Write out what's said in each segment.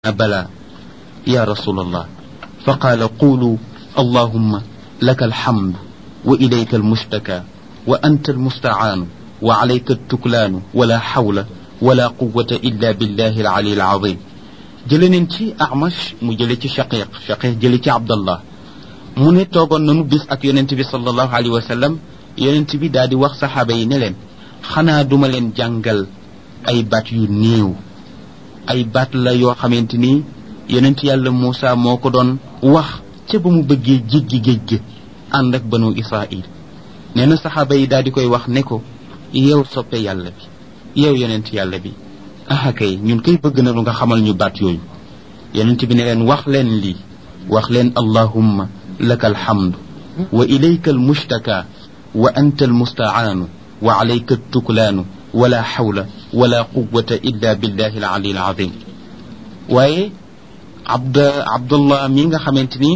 بلى يا رسول الله فقال قولوا اللهم لك الحمد وإليك المشتكى وأنت المستعان وعليك التكلان ولا حول ولا قوة إلا بالله العلي العظيم jëleneen ci Amash mu jële ci Shaqiq Shaqiq jële ci Abdallah mu ne toogoon nanu bis ak yonent bi sallallahu alayhi wa sallam yonent bi daal di wax saxaaba yi ne leen xanaa duma leen jàngal ay baat yu néew ay baat la yoo xamante ni yonent yàlla Muusa moo ko doon wax ca ba mu bëggee jéggi géej gi ànd ak banu Israil nee na saxaaba yi daal di koy wax ne ko yow soppe yàlla bi yow yonent yàlla bi aha kay ñun kay bëgg na lu nga xamal ñu baat yooyu yonent bi ne leen wax leen lii wax leen allahumma laka alhamdu wa ilayka almushtaka wa anta almustaanu wa alayka altuklaanu wala xawla wala quwata illa billahi alali alazim waaye abd abdullah mi nga xamante ni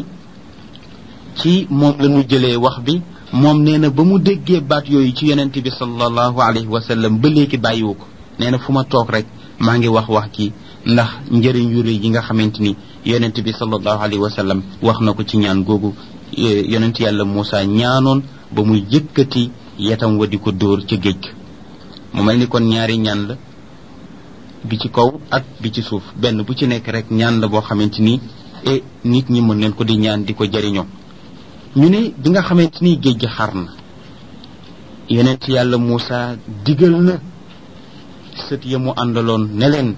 ci moom la ñu jëlee wax bi moom nee na ba mu déggee baat yooyu ci yonent bi sallallahu alayhi wa sallam ba léegi bàyyiwu ko nee na fu ma toog rek maa ngi wax wax ci ndax njëriñ yu rëy yi nga xamante ni yonent bi sallallahu alayhi wa sallam wax na ko ci ñaan googu yonent yàlla Muusa ñaanoon ba muy yëkkati yetam wa di ko dóor ca géej mu mel ni kon ñaari ñaan la bi ci kaw ak bi ci suuf benn bu ci nekk rek ñaan la boo xamante ni e nit ñi mën leen ko di ñaan di ko jëriñoo ñu ne bi nga xamante ni géej gi xar na yonent yàlla Muusa digal na sët ya mu àndaloon ne leen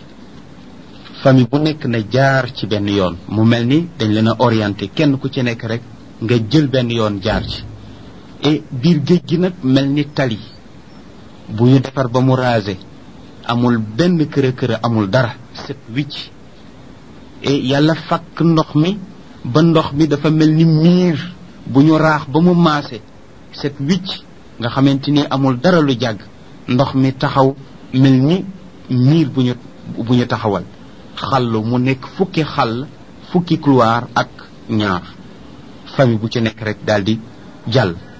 famille bu nekk na jaar ci benn yoon mu mel ni dañ leen a orienté kenn ku ci nekk rek nga jël benn yoon jaar ci et biir géej gi nag mel ni tali bu ñu defar ba mu rasé amul benn kër kër amul dara set wicc et yàlla fakk ndox mi ba ndox mi dafa mel ni miir bu ñu raax ba mu maase set wicc nga xamante ni amul dara lu jàgg ndox mi taxaw mel ni miir bu ñu bu ñu taxawal xàll mu nekk fukki xàll fukki couloir ak ñaar famille bu ci nekk rek daal di jàll